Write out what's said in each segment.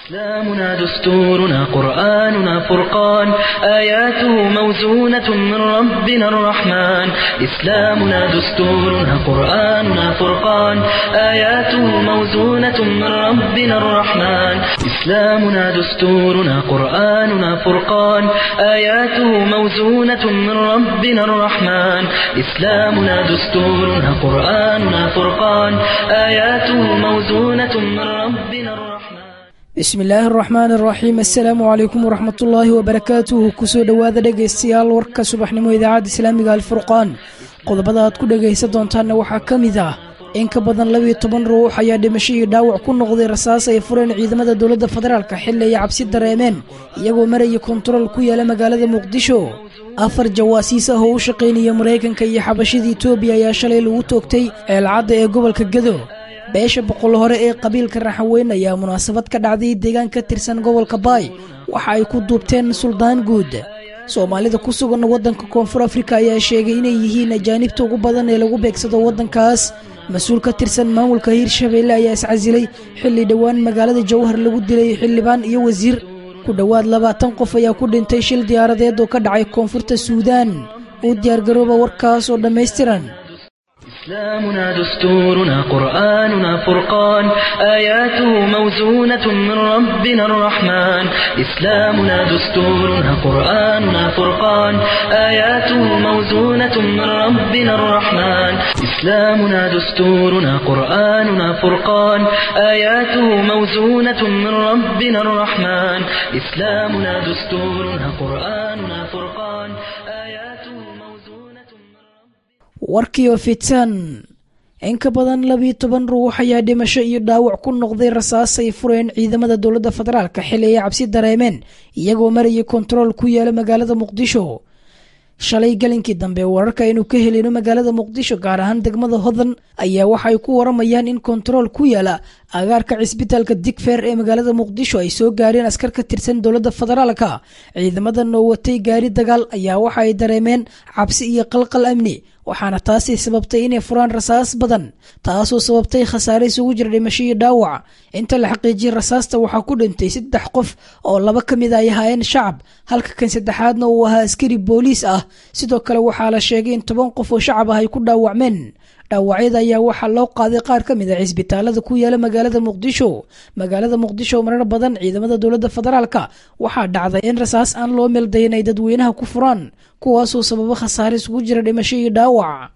إسلامنا دستورنا قرآننا فرقان آياته موزونة من ربنا الرحمن إسلامنا دستورنا قرآننا فرقان آياته موزونة من ربنا الرحمن إسلامنا دستورنا قرآننا فرقان آياته موزونة من ربنا الرحمن إسلامنا دستورنا قرآننا فرقان آياته موزونة من ربنا الرحمن bismi illaahi araxmaan araxiim assalaamu calaykum waraxmatullaahi wabarakaatuhu kusoo dhowaada dhegaystayaal warka subaxnimo idaacadda islaamiga alfurqaan qodobada aad ku dhegaysan doontaanna waxaa ka mid ah in ka badan labiyo toban ruux ayaa dhimasho iyo dhaawac ku noqday rasaas ay fureen ciidamada dowladda federaalka xilli ay cabsi dareemeen iyagoo maraya kontarool ku yaala magaalada muqdisho afar jawaasiis ah oo u shaqaynaya maraykanka iyo xabashida etoobiya ayaa shalay lagu toogtay ceelcadda ee gobolka gado beesha boqol hore ee qabiilka raxaweyn ayaa munaasabad ka dhacday deegaan ka tirsan gobolka baay waxa ay ku duubteen suldaan guud soomaalida ku sugan waddanka koonfur afrika ayaa sheegay inay yihiin ajaanibta ugu badan ee lagu beegsado waddankaas mas-uul ka tirsan maamulka hiirshabeelle ayaa iscasilay xilli dhowaan magaalada jowhar lagu dilay xildhibaan iyo wasiir ku dhowaad labaatan qof ayaa ku dhintay shil diyaaradeed oo ka dhacay koonfurta suudaan uu diyaargarooba warkaas oo dhammaystiran إسلامنا دستورنا قرآننا فرقان آياته موزونة من ربنا الرحمن إسلامنا دستورنا قرآننا فرقان آياته موزونة من ربنا الرحمن إسلامنا دستورنا قرآننا فرقان آياته موزونة من ربنا الرحمن إسلامنا دستورنا قرآننا فرقان آياته موزونة من warkiioo fitan in ka badan labiyo toban ruux ayaa dhimasho iyo dhaawac ku noqday rasaas ay fureen ciidamada dowladda federaalka xilli ay cabsi dareemeen iyagoo marayay kontarool ku yaala magaalada muqdisho shalay galinkii dambe wararka aynu ka helino magaalada muqdisho gaar ahaan degmada hodan ayaa waxay ku waramayaan in kontarool ku yaala agaarka cisbitaalka digfeer ee magaalada muqdisho ay soo gaareen askar ka tirsan dowladda federaalka ciidamadan oo watay gaari dagaal ayaa waxa ay dareemeen cabsi iyo qalqal amni waxaana taasi sababtay inay furaan rasaas badan taasoo sababtay khasaare isugu jira dhimasho iyo dhaawac inta la xaqiijiyay rasaasta waxaa ku dhintay saddex qof oo laba ka mid ay ahaayeen shacab halka kan saddexaadna uu ahaa askari booliis ah sidoo kale waxaa la sheegay in toban qof oo shacab ah ay ku dhaawacmeen dhaawacyada ayaa waxaa loo qaaday qaar ka mid a cisbitaalada ku yaala magaalada muqdisho magaalada muqdisho marar badan ciidamada dowladda federaalka waxaa dhacday in rasaas aan loo meeldayin ay dadweynaha ku furaan kuwaasoo sababo khasaare isugu jira dhimasho iyo dhaawac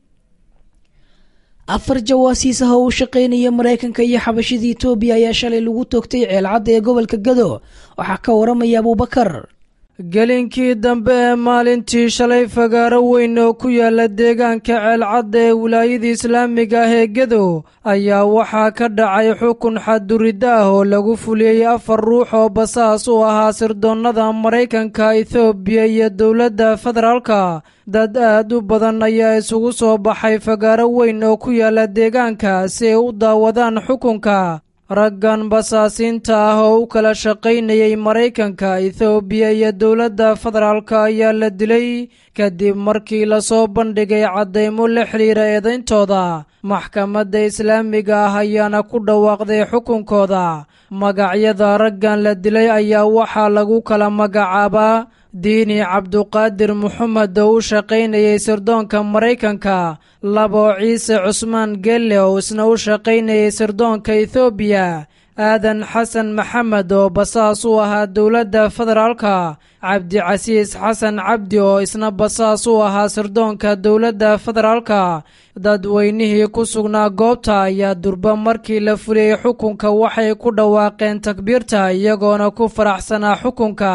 afar jawaasiis ah oo u shaqaynaya maraykanka iyo xabashida etoobiya ayaa shalay lagu toogtay ceelcadda ee gobolka gado waxaa ka waramaya abuubakar gelinkii dambe ee maalintii shalay fagaaro weyn oo ku yaala deegaanka ceelcadda ee wilaayada islaamiga ah ee gedo ayaa waxaa ka dhacay xukun xadduridda ah oo lagu fuliyey afar ruux oo basaas u ahaa sirdoonnada maraykanka ethoobiya iyo dowladda federaalka dad aad u badan ayaa isugu soo baxay fagaaro weyn oo ku yaala deegaanka si ay u daawadaan xukunka raggan basaasiinta ah oo u kala shaqaynayay maraykanka ethoobiya iyo dowladda federaalka ayaa la dilay kadib markii lasoo bandhigay caddaymo la xidhiira eedayntooda maxkamadda islaamiga ah ayaana ku dhawaaqday xukunkooda magacyada raggan la dilay ayaa waxaa lagu kala magacaabaa diini cabduqaadir moxamed oo u shaqaynayay sirdoonka maraykanka labo ciise cusmaan gelle oo isna u shaqaynayay sirdoonka ethoobiya aadan xasan maxamed oo basaas u ahaa dowladda federaalka cabdicasiis xasan cabdi oo isna basaas u ahaa sirdoonka dowladda federaalka dadweynihii ku sugnaa goobta ayaa durba markii la fuliyey xukunka waxay ku dhawaaqeen takbiirta iyagoona ku faraxsanaa xukunka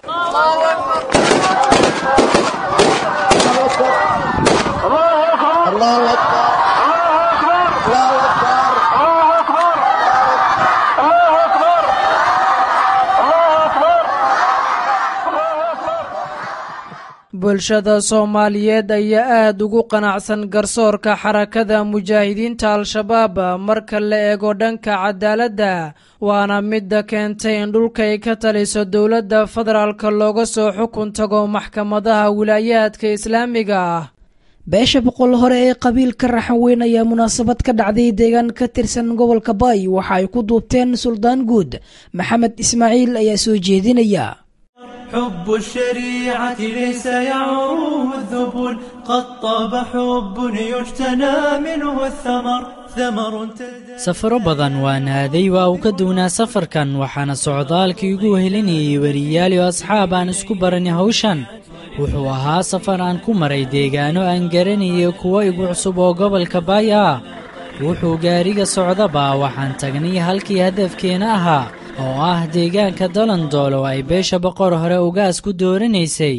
bulshada soomaaliyeed ayaa aad ugu qanacsan garsoorka xarakada mujaahidiinta al-shabaab marka la eego dhanka cadaaladda waana midda keentay in dhulkay ka taliso dowladda federaalka looga soo xukun tago maxkamadaha wilaayaadka islaamiga ah beesha boqol hore ee qabiilka raxan weyn ayaa munaasabad ka dhacday deegaan ka tirsan gobolka baay waxa ay ku duubteen suldaan guud maxamed ismaaciil ayaa soo jeedinaya حب الشريعة ليس يعروه الذبل قد طاب حب يجتنى منه الثمر ثمر تلد safaro badan waa naaday waa uu ka duwnaa safarkan waxaana socdaalkii ugu wehelinayay weriyaal iyo asxaab aan isku baranay hawshan wuxuu ahaa safar aan ku maray deegaano aan garanayay kuwo igu cusub oo gobolka baay ah wuxuu gaariga socdaba waxaan tagnay halkii hadafkeena ahaa oo ah deegaanka dalandool oo ay beesha boqor hore ugaas ku dooranaysay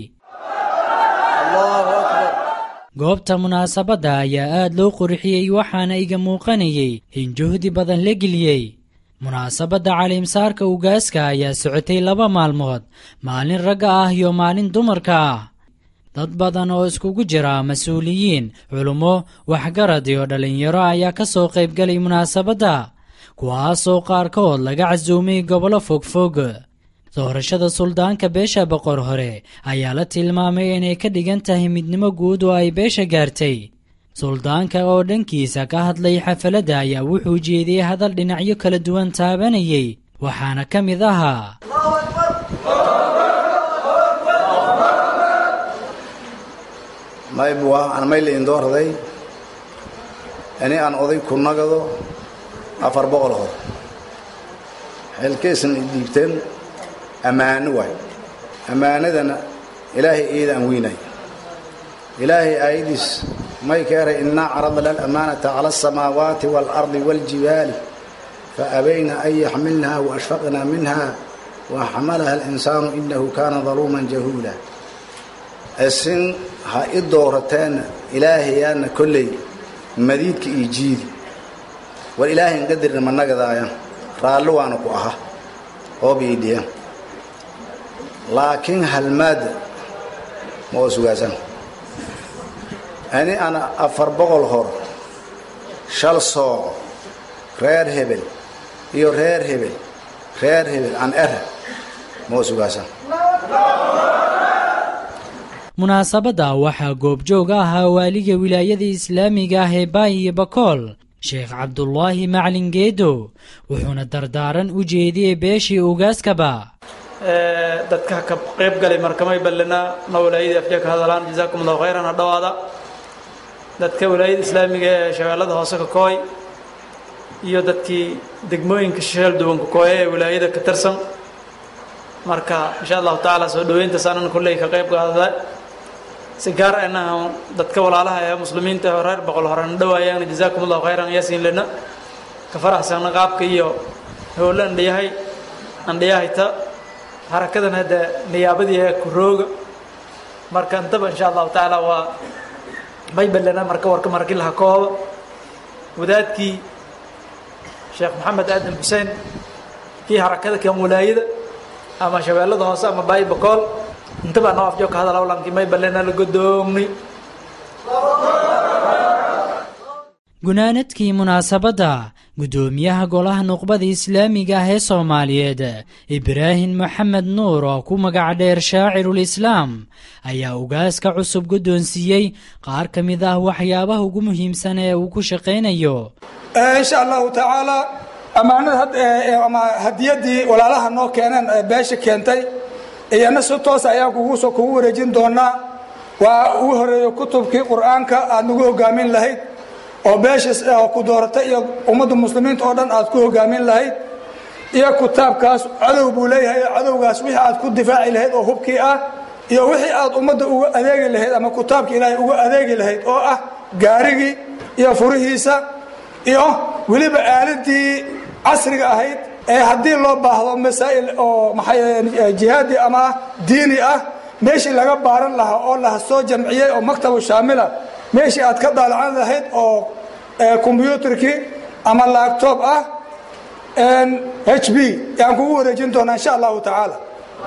goobta munaasabadda ayaa aad loo qurxiyey waxaana iga muuqanayay in juhdi badan la geliyey munaasabadda caliimsaarka ugaaska ayaa socotay laba maalmood maalin ragga ah iyo maalin dumarka ah dad badan oo iskugu jira mas-uuliyiin culummo waxgarad iyo dhallinyaro ayaa ka soo qaybgalay munaasabadda kuwaasoo qaarkood laga casuumay gobollo fogfog doorashada suldaanka beesha boqor hore ayaa la tilmaamay inay ka dhigan tahay midnimo guud oo ay beesha gaartay suldaanka oo dhankiisa ka hadlay xafaladda ayaa wuxuu jeediyey hadal dhinacyo kala duwan taabanayay waxaana ka mid ahaa maybuwa aan mayla indoorday ini aan oday ku nagado afar boqol hor xilkaysan idhiibteen ammaano waay ammaanadana ilaahay iyada aan weynay ilaahay aayadiis may ka eray innaa caradna alamaanata cala asamaawaati waalardi waaljibaali faabayna an yaxmilnaha waashfaqna minha waxamalaha alinsaanu inahu kaana daluuman jahuula isin ha i doorateena ilaahayaana kolley madiidka iyo jiidi war ilaahayn qadirna ma nagadaayan raalli waana ku aha oobiidhiyan laakiin halmaadda ma oo sugaasan ani ana afar boqol hor shal sooco reer hebel iyo reer hebel reer hebel aan era ma oo sugaasan munaasabadda waxaa goobjoog ahaa waaliga wilaayada islaamiga ah ee baay iyo bakool sheekh cabdulaahi maclin geedo wuxuuna dardaaran u jeediyey beeshii ugaaskaba dadka ka qayb galay markamay ballina na walaayadii afjee ka hadalaan jazaakum allahu khayran ha dhowaada dadka walaayada islaamiga ee shabeellada hoose ka kooy iyo dadkii degmooyinka sheel duwan ka kooya ee walaayada ka tirsan marka insha allahu tacaala soo dhoweyntaas anan kolley ka qayb qaadada si gaar anaha dadka walaalaha ee muslimiinta ee reer boqol horena dhawaayaan jazaakum allahu khayran yaasiin lena ka faraxsana qaabka iyo howlo andhiyahay andhiyahayta harakadan hadda niyaabadii ee kurooga marka intaba insha allahu tacaala waa may ballana marka warka markii laha kooba wadaadkii sheekh maxamed aadan xuseen kii harakada kan walaayada ama shabeellada hoose ama baay bakool intaba noo afjoog ka hadal awlankii may ballana la godoomnay gunaanadkii munaasabadda guddoomiyaha golaha nuqbada islaamiga ah ee soomaaliyeed ibraahim maxamed nuur oo ku magac dheer shaacirulislaam ayaa ugaaska cusub guddoonsiiyey qaar ka mid ah waxyaabaha ugu muhiimsan ee uu ku shaqaynayo insha allahu tacaala ammaanada ama hadiyadii walaalaha noo keeneen ee beesha keentay iyana si toosa ayaan kugu kugu wareejin doonaa waa ugu horeeyo kutubkii qur-aanka aad nagu hogaamin lahayd oo beesha ku dooratay iyo ummadda muslimiinta oo dhan aad ku hogaamin lahayd iyo kitaabkaas cadow buu leeyahay cadowgaas wixii aad ku difaaci lahayd oo hubkii ah iyo wixii aad ummadda uga adeegi lahayd ama kitaabka ilaahay uga adeegi lahayd oo ah gaarigii iyo furihiisa iyo weliba aaladii casriga ahayd ee haddii loo baahdo masaa'il oo maxay jihaadi ama diini ah meeshii laga baaran lahaa oo la soo jamciyey oo maktabu shaamila meeshii aad ka daalacan lahayd oo kombyuutarkii ama laagtoob ah h b yaan kugu wareejin doonaa insha allahu tacaala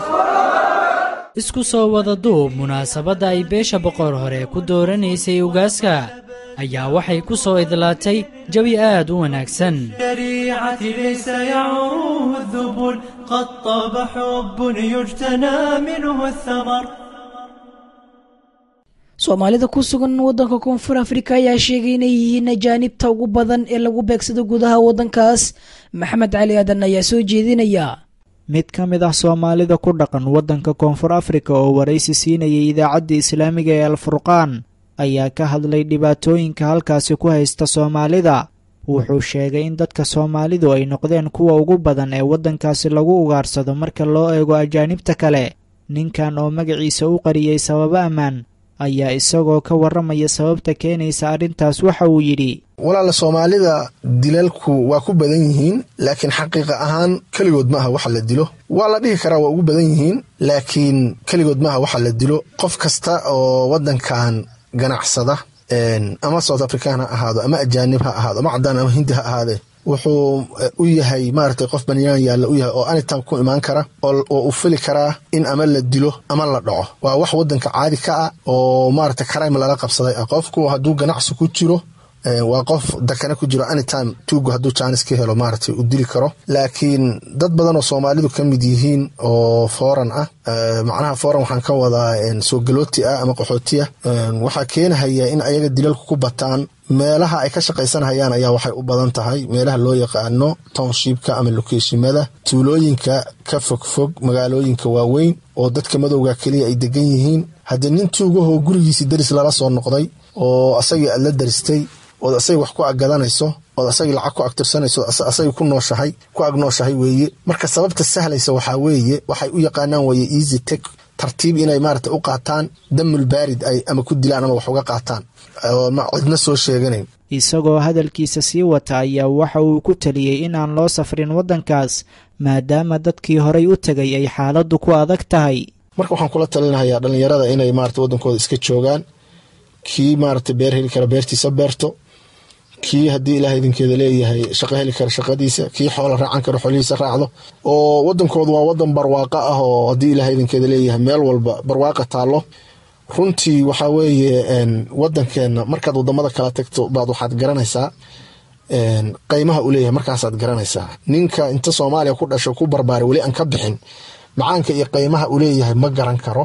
isku soo wada duub munaasabadda ay beesha boqor hore ku dooranaysay ugaaska ayaa waxay ku soo idlaatay jawi aad u wanaagsan الشريعة ليس يعروه الذبل قد طاب حب يجتنى منه الثمر soomaalida ku sugan waddanka koonfur afrika ayaa sheegay inay yihiin ajaanibta ugu badan ee lagu beegsado gudaha waddankaas maxamed cali aadan ayaa soo jeedinaya mid ka mid ah soomaalida ku dhaqan waddanka koonfur afrika oo waraysi siinayay idaacadda islaamiga ee alfurqaan ayaa ka hadlay dhibaatooyinka halkaasi ku haysta soomaalida wuxuu sheegay in dadka soomaalidu ay noqdeen kuwa ugu badan ee waddankaasi lagu ugaarsado marka loo eego ajaanibta kale ninkan oo magaciisa u qariyey sababo ammaan ayaa isagoo ka warramaya sababta keenaysa arrintaas waxa uu yidhi walaala soomaalida dilalku waa ku badan yihiin laakiin xaqiiqa ahaan keligood maaha waxa la dilo waa la dhihi karaa waa ugu badan yihiin laakiin keligood maaha waxa la dilo qof kasta oo waddankan ganacsada ama south african ha ahaado ama ajaanib ha ahaado ama cadaan ama hindi ha ahaadee wuxuu u yahay maaragtay qof banyaan yaalla u yahay oo anytime ku imaan kara oo u fili karaa in ama la dilo ama la dhaco waa wax waddanka caadi ka ah oo maaragtay crime lala qabsaday ah qofku hadduu ganacsi ku jiro waa qof dakana ku jiro anytime tuugu hadduu jaanis ka helo maaragtay u dili karo laakiin dad badan oo soomaalidu ka mid yihiin oo foran ah macnaha foran waxaan ka wadaa soo galooti ah ama qaxooti ah waxaa keenahaya in ayaga dilalku ku bataan meelaha ay ka shaqaysanhayaan ayaa waxay u badan tahay meelaha loo yaqaano townshipka ama lokeeshimada tuulooyinka ka fogfog magaalooyinka waaweyn oo dadka madowga keliya ay degan yihiin haddii nin tuugahoo gurigiisii daris lala soo noqday oo asagii aad la daristay ood asagii wax ku aggadanayso ood asagii lacag ku agtirsanayso asagii ku nooshahay ku agnooshahay weeye marka sababta sahlaysa waxaa weeye waxay u yaqaanaan weeye easy tek tartiib inay maarata u qaataan damul baarid ay ama ku dilaan ama wax uga qaataan cidna soo sheeganayn isagoo hadalkiisa sii wata ayaa waxa uu ku taliyey in aan loo safrin waddankaas maadaama dadkii horay u tegay ay xaaladdu ku adag tahay marka waxaan kula talinahayaa dhallinyarada inay maarata waddankooda iska joogaan kii maarata beer heli kara beertiisa beerto kii haddii ilaah idinkeeda leeyahay shaqo heli kara shaqadiisa kii xoola raacan kara xoolihiisa raacdo oo wadankoodu waa wadan barwaaqo ah oo haddii ilaah idinkeeda leeyahay meel walba barwaaqa taallo runtii waxaa weeye wadankeenna markaad wadamada kala tagto baad waxaad garanaysaa qeymaha u leeyahay markaasaad garanaysaa ninka inta soomaaliya ku dhasho ku barbaara weli aan ka bixin macaanka iyo qeymaha u leeyahay ma garan karo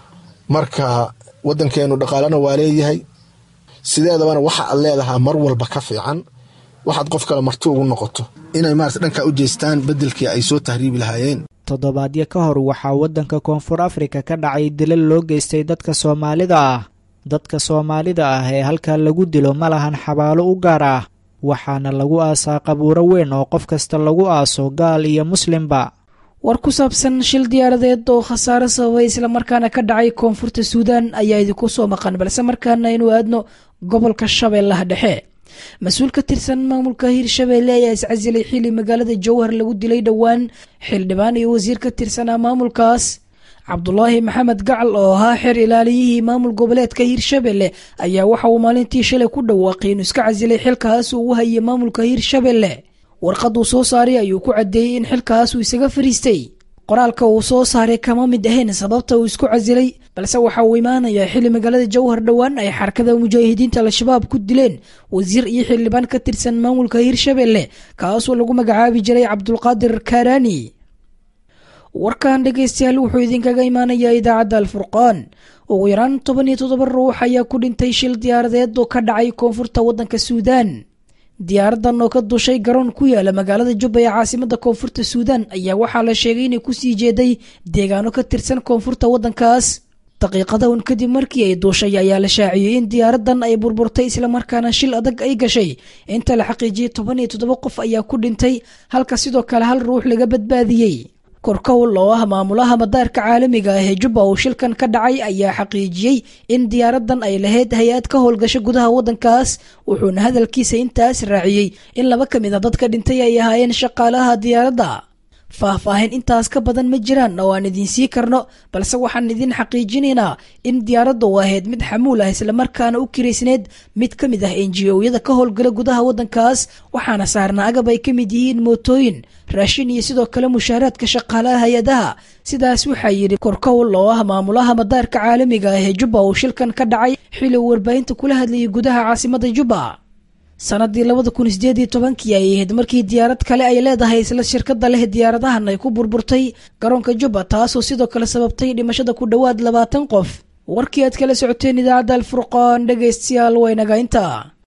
marka wadankeenu dhaqaalena waa leeyahay sideedabana waxa aad leedahaa mar walba ka fiican waxaad qof kale marti ugu noqoto inay maarata dhankaa u jeestaan beddelkii ay soo tahriibi lahaayeen toddobaadyo ka hor waxaa waddanka koonfur afrika ka dhacay dilal loo geystay dadka soomaalida ah dadka soomaalida ah ee halkaa lagu dilo ma lahan xabaalo u gaar ah waxaana lagu aasaa qabuuro weyn oo qof kasta lagu aaso gaal iyo muslimba war ku saabsan shil diyaaradeed oo khasaare sababay islamarkaana ka dhacay koonfurta suudaan ayaa idinku soo maqan balse markaana aynu aadno gobolka shabeellaha dhexe mas-uul ka tirsan maamulka hirshabeelle ayaa iscasilay xili magaalada jowhar lagu dilay dhowaan xildhibaan iyo wasiir ka tirsanaa maamulkaas cabdulaahi maxamed gacal oo ahaa xeer ilaaliyihii maamul goboleedka hirshabelle ayaa waxa uu maalintii shalay ku dhawaaqay inuu iska casilay xilkaas uu u hayay maamulka hirshabelle warqad uu soo saaray ayuu ku caddeeyey in xilkaas uu isaga fariistay qoraalka uu soo saaray kama mid ahayn sababta uu isku casilay balse waxa uu imaanayaa xili magaalada jowhar dhowaan ay xarakada mujaahidiinta al-shabaab ku dileen wasiir iyo xildhibaan ka tirsan maamulka hirshabelle kaasoo lagu magacaabi jiray cabdulqaadir kaaraani warkan dhegaystayaal wuxuu idinkaga imaanayaa idaacadda alfurqaan ugu yaraan toban iyo toddoba ruux ayaa ku dhintay shil diyaaradeed oo ka dhacay koonfurta waddanka suudaan diyaaradan oo ka dushay garoon ku yaala magaalada jubba ee caasimada koonfurta suudaan ayaa waxaa la sheegay inay kusii jeeday deegaano ka tirsan koonfurta waddankaas daqiiqada un kadib markii ay duushay ayaa la shaaciyey in diyaaradan ay burburtay islamarkaana shil adag ay gashay inta la xaqiijiyey toban iyo toddoba qof ayaa ku dhintay halka sidoo kale hal ruux laga badbaadiyey korkowl oo ah maamulaha madaarka caalamiga ah ee jubba uu shilkan ka dhacay ayaa xaqiijiyey in diyaaradan ay lahayd hay-ad ka howlgasho gudaha waddankaas wuxuuna hadalkiisa intaas raaciyey in laba ka mid a dadka dhintay ay ahaayeen shaqaalaha diyaaradda faahfaahin intaas ka badan ma jiraan oo aan idiin sii karno balse waxaan idin xaqiijinaynaa in diyaaradda u ahayd mid xamuul ah islamarkaana u kiraysneed mid ka mid ah enji-oyada ka howlgala gudaha waddankaas waxaana saarnaa agab ay ka mid yihiin mootooyin raashin iyo sidoo kale mushaaraadka shaqaalaha hay-adaha sidaas waxaa yidhi korkowl oo ah maamulaha madaarka caalamiga ah ee jubba uu shilkan ka dhacay xili uu warbaahinta kula hadlayay gudaha caasimada jubba sanadii labada kun sideed iyo tobankii ay ahayd markii diyaarad kale ay leedahay isla shirkada leh diyaaradahan ay ku burburtay garoonka jubba taasoo sidoo kale sababtay dhimashada ku dhowaad labaatan qof warkii aad kala socoteen idaacadda alfurqaan dhegaystayaal waynaga intaa